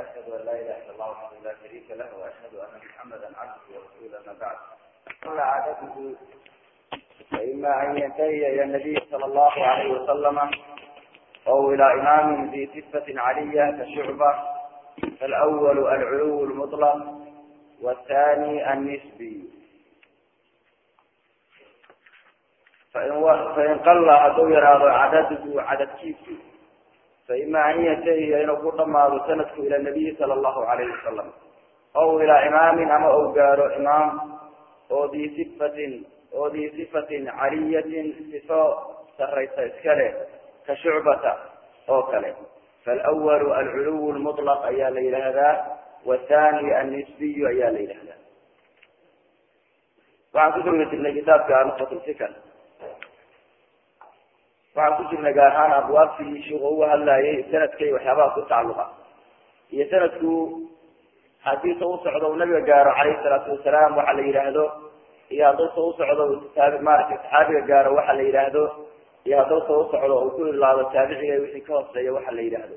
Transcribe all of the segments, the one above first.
واشهد ان لا اله الا الله وحده لا شريك له واشهد ان محمدا عبده ورسوله اما بعد قال عادته فاما ان ينتهي الى النبي صلى الله عليه وسلم او الى امام ذي صفه عليه كشعبه فالاول العلو المطلق والثاني النسبي فإن, فإن قل haduu yaraado cadadgu cadadkiisu faima an yantahiya inuu ku dhamaado sanadku ila nabiyi sala allahu alayhi wasalam aw ilaa imaamin ama ou gaaro imaam oo dii sifatin oo dii sifatin caliyatin sifo saraysa iska leh ka shucbata oo kale falwalu alculuw lmuطlaq ayaa la yidhaahdaa wathani annisbiyu ayaa la yidhahdaa waxaan ku dugna jirnay kitaabka nuqatlfikr waxaan ku jirnay gaar ahaan abwaabtii sheikhu uga hadlayay sanadka iyo waxyaabaha ku tacaluqa iyo sanadku hadiisa u socdo uu nabiga gaaro calayhi salaatu wasalaam waxa la yidhaahdo iyo haddausa u socdo taabi maaragtay saxaabiga gaaro waxa la yidhaahdo iyo haddausa u socdo uu ku ilaado taabiciga wixii ka hooseeya waxa la yidhaahdo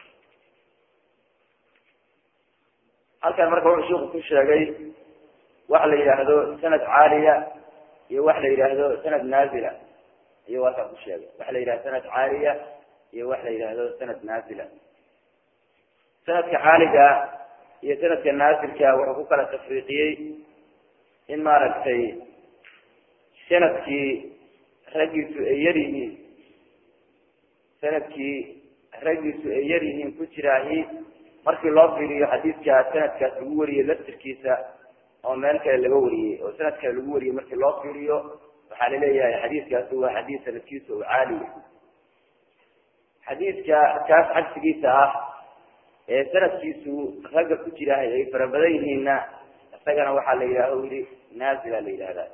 halkan marka wuxuu sheiku ku sheegay waxa la yidhaahdo sanad caaliya iyo waxa la yidhaahdo sanad naazila iyo waasaa ku sheegay waxa la yidhahdo sanad caaliya iyo waxa la yidhaahdo sanad naazila sanadka caaliga iyo sanadka naazilka wuxuu ku kala tafriiqiyey in maaragtay sanadkii raggiisu ay yar yihiin sanadkii raggiisu ay yar yihiin ku jiraahi markii loo fiiriyo xadiidka sanadkaas lagu wariyey laftirkiisa oo meel kale laga wariyey oo sanad kale lagu wariyey markii loo fiiriyo waxaa laleeyahay xadiidkaasi waa xadiid sanadkiisa oo caaliya xadiidka kaas cagsigiisa ah ee sanadkiisu ragga ku jiraahay ay fara badan yihiinna isagana waxaa la yidhahda yidhi naazila la yidhahdaa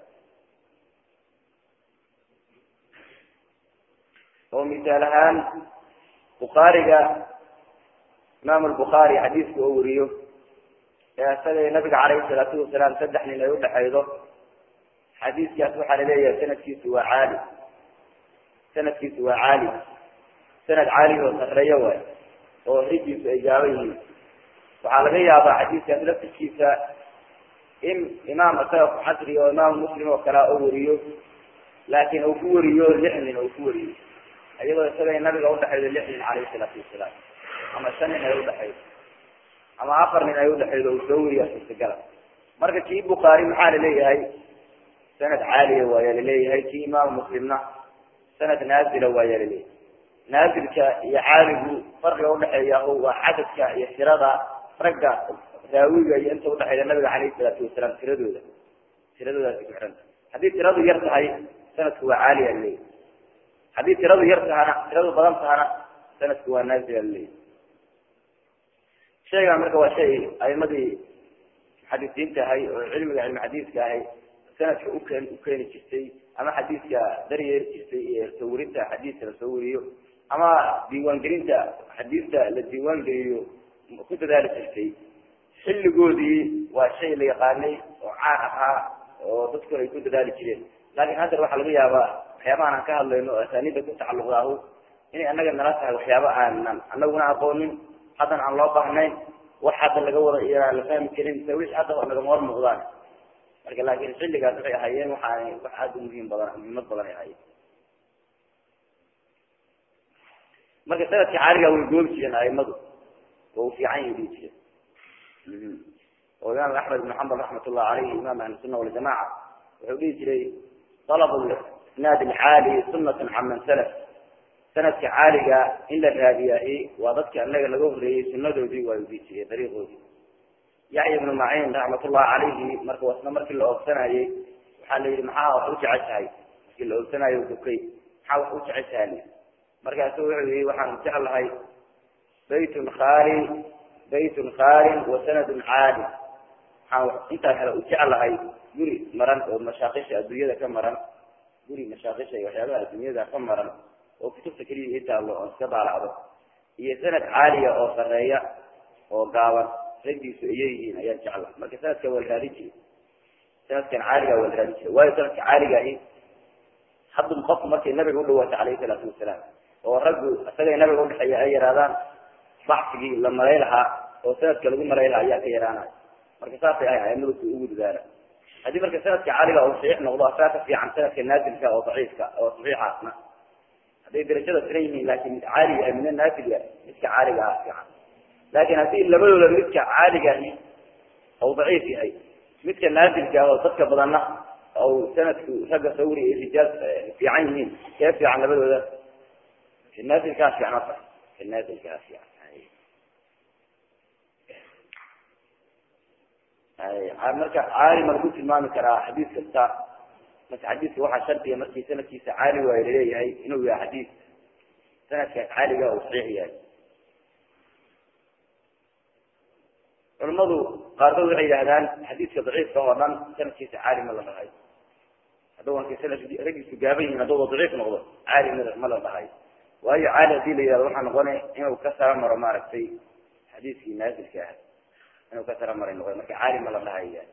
oo misaal ahaan bukhaariga imaam lbukhaari xadiidka oo wariyo ee isaga nabiga calayhi salaatu wasalaam saddex nin ay udhexaydo xadiidkaas waxaa laleeyahay sanadkiisu waa caali sanadkiisu waa caali sanad caali oo sareeyo waay oo rigiisu ay gaaban yihiin waxaa laga yaabaa xadiidkaas laftirkiisa in imaam isaga ku xasri oo imaam muslim oo kalea oo wariyo laakiin uu ku wariyo lix nin uu ku wariyo iyadoo isaga nabiga udhexaydo lix nin calayhi salaatu wasalaam ama shan nin ay udhexaydo ama afar nin ay udhexaydo uu soo wariya suurtagala marka kii bukhaari maxaa laleeyahay sanad caaliya waayaa laleeyahay kii imaam muslimna sanad naazila waayaa laleeyahay naazilka iyo caaligu farqiga udhexeeya waa cadadka iyo tirada ragga raawiga iyo inta udhexeyda nabiga calayhi salaatu wasalaam tiradooda tiradoodaasi ku xiranta haddii tiradu yar tahay sanadku waa caaliya laleeyahay haddii tiradu yar tahana tiradu badan tahana sanadku waa naazila laleeyahay shaygan marka waa shay aimadii muxadisiinta ahay oo cilmiga cilmi xadiiska ahay sanadka ukeen ukeeni jirtay ama xadiidka daryeeri jirtay iyo soo warinta xadiidka la soo wariyo ama diiwaangelinta xadiidta la diiwaan geliyo ku dadaali jirtay xilligoodii waa shay la yaqaanay oo caan ahaa oo dadku ay ku dadaali jireen laakiin hadda waxaa laga yaabaa waxyaabahan aan ka hadlayno oo asaaniida ku tacalluqdaahu inay annaga nala tahay waxyaaba aanan anaguna aqoonin haddana aan loo baahnayn wax hadda laga wada iyaa la fahmi karin se wixii hadda nagama hor muuqdaan marka laakin xilligaas waxay ahaayeen waxaanay wax aada u muhiim badan muhiimad badan ay ahaayeen marka sanadka caaliga way goobi jireen aimadu waa u fiican yahi dhihi jireen oo imaam axmed ibn xambal raxmat ullah aleyhi imam ahli sunna waljamaca wuxuu dhihi jiray dalab isnaad alcaali sunatan caman salaf sanadka caaliga in la raadiyaahi waa dadka anaga laga horeeyey sunadoodii waa dhihi jireen dariiqoodii yaxya ibnu maciin raxmatullah calayhi marka wasna markii la oogsanayey waxaa la yihi maxaa wax u jeceshahay markii la oogsanayo bukay maxaa wax u jeceshahay markaasu wuxuu yihi waxaan jeclahay baytun khaali baytun khaalin wa sanadun caali waxaan intaa kale u jeclahay guri maran oo mashaakisha adduunyada ka maran guri mashaakisha iyo waxyaabaha adduunyada ka maran oo kutubta keliya ii taallo oo iska daalacdo iyo sanad caaliya oo sareeya oo gaaban raggiisu ayay yihiin ayaan jecla marka sanadka waa la raadin jiray sanadkan caaliga waa la raadin jiray waayo sanadka caaligahi haddum qofku markay nabiga udhawaatay calayhi salaatu wasalaam oo raggu isagay nabiga udhexeeya ay yaraadaan baxsigii la malay lahaa oo sanadka lagu marayla ayaa ka yaraanaya marka saasay ahay aimadu ugu dadaala haddii marka sanadka caaliga uu saxiix noqdo asaa ka fiican sanadka naazilka oo daciifka oo saxiixaasna hadday darajada siran yihiin laakin mid caaliga ah midna naazilga midka caaliga ah fiican laakin haddii labadooda midka caaligahi ou daciif yahay midka naazilka ah oo dadka badanna ou sanadku ragga sawri iyo rijaal fiican yihiin kee fiican labadooda naazilkaa fiicnata naazilkaa fiican marka caali ma lagu tilmaami karaa xadiis kasta marka xadiiska waxaa shardiga markii sanadkiisa caali waayo laleeyahay inuu yahay xadiis sanadkaas caaliga uu saxiix yahay culamadu qaarkood waxay yidhahdaan xadiiska daciifka oo dhan sanadkiisa caali ma la dhahay hadduu markay sanad raggiisu gaaban yihiin hadduu daciif noqdo caali ma ma la dhahay waayo caali hadii la yihahdo waxaa noqonay inuu ka sara maro maaragtay xadiiskii naazilka ah inuu ka sara maray noqday marka caali ma la dhahaya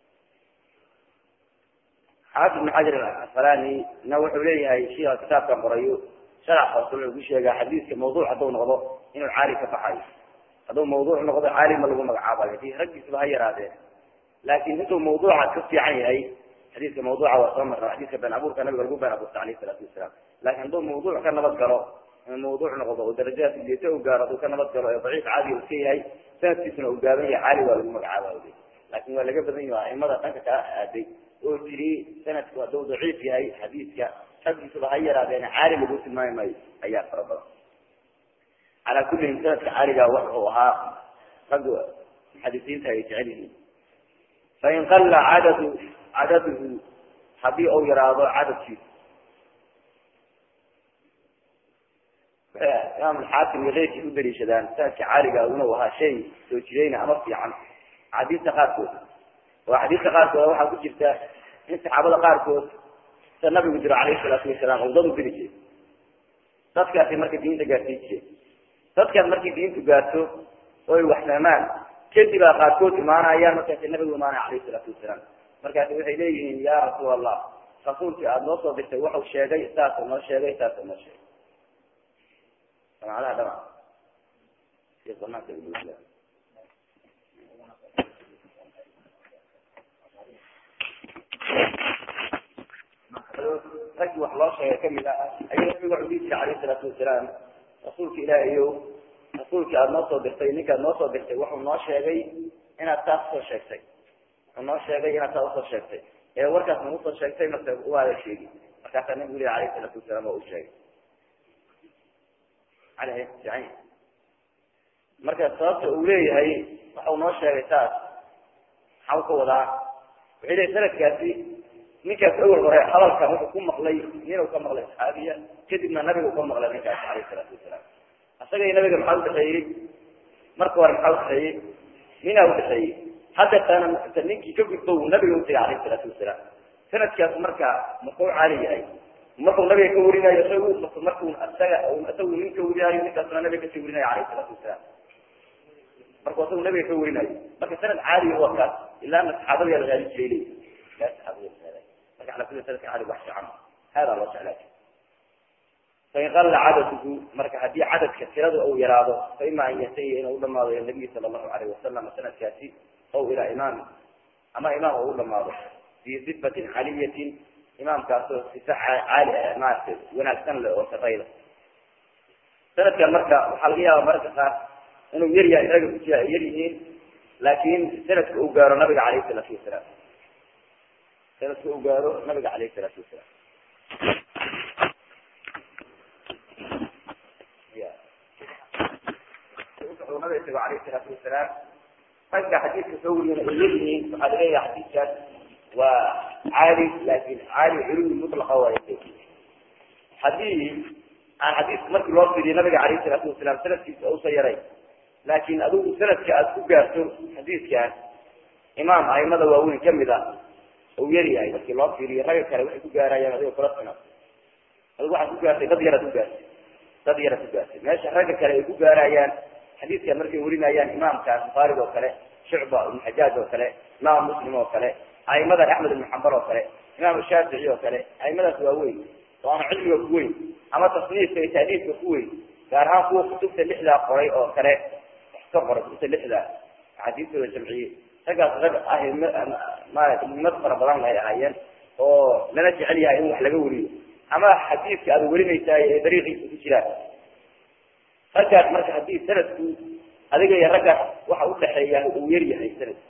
xaafid ibn xajar asqalani na wuxuu leeyahay shiika kitaabkan qorayo sharax hoose wuxuu ku sheegaa xadiiska mawduuc hadduu noqdo inuu caali ka baxayo hadduu mawduuc noqdo caali ma lagu magacaabayo hadii raggiisba ha yaraadeen laakin intuu mawduuca ka fiican yahay xadiiska mawduuca waa soo marna xadiiska been abuurka nabiga lagu been abuurta alayh isalaatu wasalaam laakin hadduu mawduuc ka nabad galo inuu mawduuc noqdo oo darajadaas liita u gaaro hadduu ka nabad galo ee daciif caadiga uu ka yahay sanadkiisuna uu gaaban yahay caali waa lagu magacaaba laakin waa laga badan yahay aimada dhanka kaa aaday oo tiri sanadku hadduu daciif yahay xadiiska raggiisuba ha yaraadeen caali lagu tilmaami maayo ayaa fara badan calaa kullihim sanadka caaliga wuxuu ahaa rag muxadisiinta ay jecel yihiin fain qalla cadadu cadaduhu haddii uu yaraado cadadkiisu imaam alxaakim iyo keyrkii u daliishadaan sanadka caaliga inuu ahaa shay soo jireyna ama fiican axaadiista qaarkood oo axaadiista qaarkood waxaa ku jirta in saxaabada qaarkood sida nabigu jiro calayhi salaatu wasalaam uu dad u diri jiray dadkaasi marka diinta gaarsiin jiray dadkaas markay diintu gaarto oo ay wax fahmaan kadib aa qaarkood imaanayaan markaasi nabigu imaanaya calayhi salaatu wasalaam markaasi waxay leeyihiin ya rasuul allah rasuulkii aada noo soo dirtay wuxuu sheegay saasuu noo sheegay saasuu noo sheegay samacadaha dhama banaanka raggii wax loo sheegay kamid ah ayuu nabigu wuxuu dhihi jiray alayhi salaatu wasalaam rasuulka ilaahayow rasuulkii aada noo soo dirtay ninkaad noo soo dirtay wuxuu noo sheegay inaad taas usoo sheegtay wuxuu noo sheegay inaad taas usoo sheegtay ee warkaas nagu soo sheegtay mase waada sheegi markaasaa nabigu lehi alayhi salaatu wasalaam oo u sheegay aleh fiican marka sababta uu leeyahay waxau noo sheegay taas maxau ka wadaa wuxuu leeyahy sanadkaasi ninkaas awel hore hadalkan wuxuu ku maqlay ninuu ka maqlay saxaabiya kadibna nabigu ka maqlay ninkaas alayh salaatu wasalaam isaga iyo nabiga maxaa udhaxeeyey marka hore maxaa udhaxeeyey ninaa udhaxeeyey hadda taana ninkii ka gudbo uu nabiga utagay alayh salaatu wasalaam sanadkaas marka markuu caali yahay markuu nabiga ka warinayo isagu markuu isaga isagu nin ka warinayo ninkaasna nabiga kasii warinayo alayh salaatu wasalaam markuu isagu nabiga ka warinayo marka sanad caaliya waa kaas ilaana saxaabada la raali jiray leyi ila saxaabada la marka ala kulli sanadka caaliga wax fiican hada loo jeclaa fain qalla cadaduhu marka haddii cadadka tirada uu yaraado fa ima an yatahiya inuu udhamaado ila nabiyi sala allahu alayh wasalam sanadkaasi ow ilaa imaami ama imaam uu udhamaado fi sifatin caliyatin imaamkaasoo sifa caali maarata wanaagsan le oo sarayda sanadkan marka waxaa laga yaaba mararka qaar inuu yar yahay raga kujiya ay yar yihiin laakin sanadka uu gaaro nabiga alayhi salaatu wasalaam sanadka uu gaaro nabiga alayhi salaatu wasalaam nabiga isago alayhi salaatu wasalaam ragga xadiidka soo wariyana ay yar yihiin waxaa laleeyahay xadiidkaas waa caali laakin caali culuwi mutlaqa waay haddii aan xadiiska markii loo fiiriyo nabiga alayhi salaatu wasalaam sanadkiisa usa yaray laakin adigu sanadka aada ku gaarto xadiidkan imaam aimada waaweyn kamid a uu yar yahay markii loo fiiriyo ragga kale waxay ku gaarayaan adigoo kula sina adigu waxaad ku gaartay dad yaraad ku gaartay dad yaraad ku gaartay meesha ragga kale ay ku gaarayaan xadiidkan markay warinayaan imaamkaas bukhaariga oo kale shucba ibn xajaaj oo kale imaam muslim oo kale aimadan axmed ibn xambal oo kale imaam shaafici oo kale aimadaas waa weyn oo ama cilmiga ku weyn ama tasniifka iyo taaliifka ku weyn gaar ahaan kuwa kutubta lixdaa qoray oo kale ka qora kutubta lixda axaadiistooda jamciyey raggaas rag ah mad fara badan ay ahaayeen oo lala jecel yahay in wax laga weriyo ama xadiidka aad werinaysaay ee dariiqiisa ku jiraan raggaas marka haddii sanadku adiga iyo raggaas waxa udhaxeeya uu yar yahay sanadku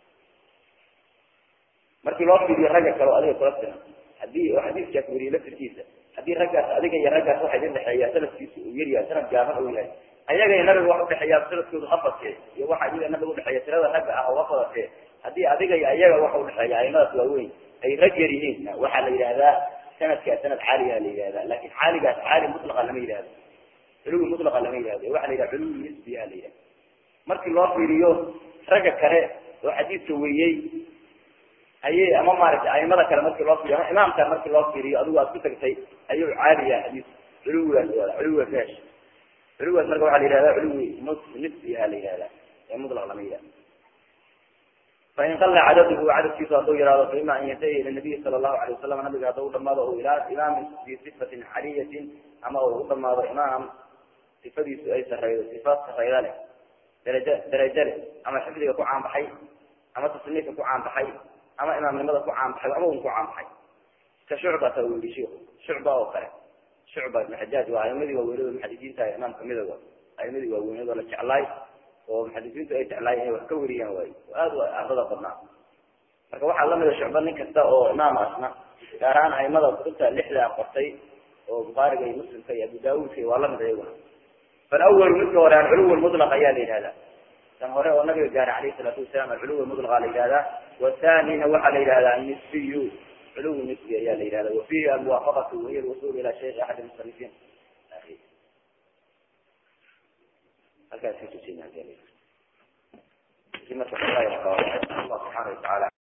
markii loo fiiriyo ragga kale o adiga kula sinan hadii oo xadiiskaas weriye laftirkiisa haddii raggaas adiga iyo raggaas waxa idin dhexeeya sanadkiisu uu yar yahay sanad gaaban uu yahay ayaga iyo nabiga wax udhexeeya sanadkoodu afadke iyo waxa adiga nabiga udhexeeya tirada ragga ah oo afadake haddii adiga iyo ayaga waxa udhexeeya aimadaas waaweyn ay rag yar yihiin waxaa la yidhahdaa sanadkaa sanad caaligaa la yihahda lakin caaligaas caali mutlaqa lama yihahdo culuwi mutlaqa lama yihahdo waxa la yidhaha culuwi nisbiha la yidhahda markii loo fiiriyo ragga kale oo xadiidka weriyey ayay ama maaragtay aimada kale markii loo fiiriyo ama imaamka markii loo fiiriyo adigu aad ku tagtay ayuu caaliya xadiis culuwigaas wada culuwiga fesh culuwigaas marka waxaa la yihahda culuwi nisbiha la yihahda ee mutlaq lama yihahdo fain qala cadadhu cadadkiisu hadduu yihahdo faima an yantahi ila nabiyi sala allahu alay wasalam nabiga hadduu udhamaado o ilaa imaamin bi sifatin caliyatin ama uu udhamaado imaam sifadiisu ay sareydo sifaad sareyda leh daraja darajo leh ama xifdiga ku caanbaxay ama tasniifka ku caanbaxay ama imaamnimada ku caanbaxay ama un ku caanbaxay ka shucbata u yihi shiku shucba oo kale shucba ibn xajaaj waa aimadii waaweynado muxadisiinta imaam kamida wa aimadii waaweynado la jeclaay oo muxadisiintu ay jeclaay inay wax ka weriyaan waay aad u ardada badnaa marka waxaa lamida shucba nin kasta oo imaam asna gaar ahaan aimada kutubta lixdaa qortay oo bukhaariga iyo muslimka iyo abu daawudka waa lamid ayaguna falawal midka hore alculuw lmutlaq ayaa la yihahdaa kan hore oo nabiga gaara alayh salaatu wasalaam alculuw mutlaqa la yihahdaa wathanina waxaa la yihahdaa nisbiyu culuw nisbi ayaa la yihahda wafihi almuwaafaqatu wahiy alwusul ila shaykh axad musanifiin halkaas ka tusinaa marka allah subxaana watacaala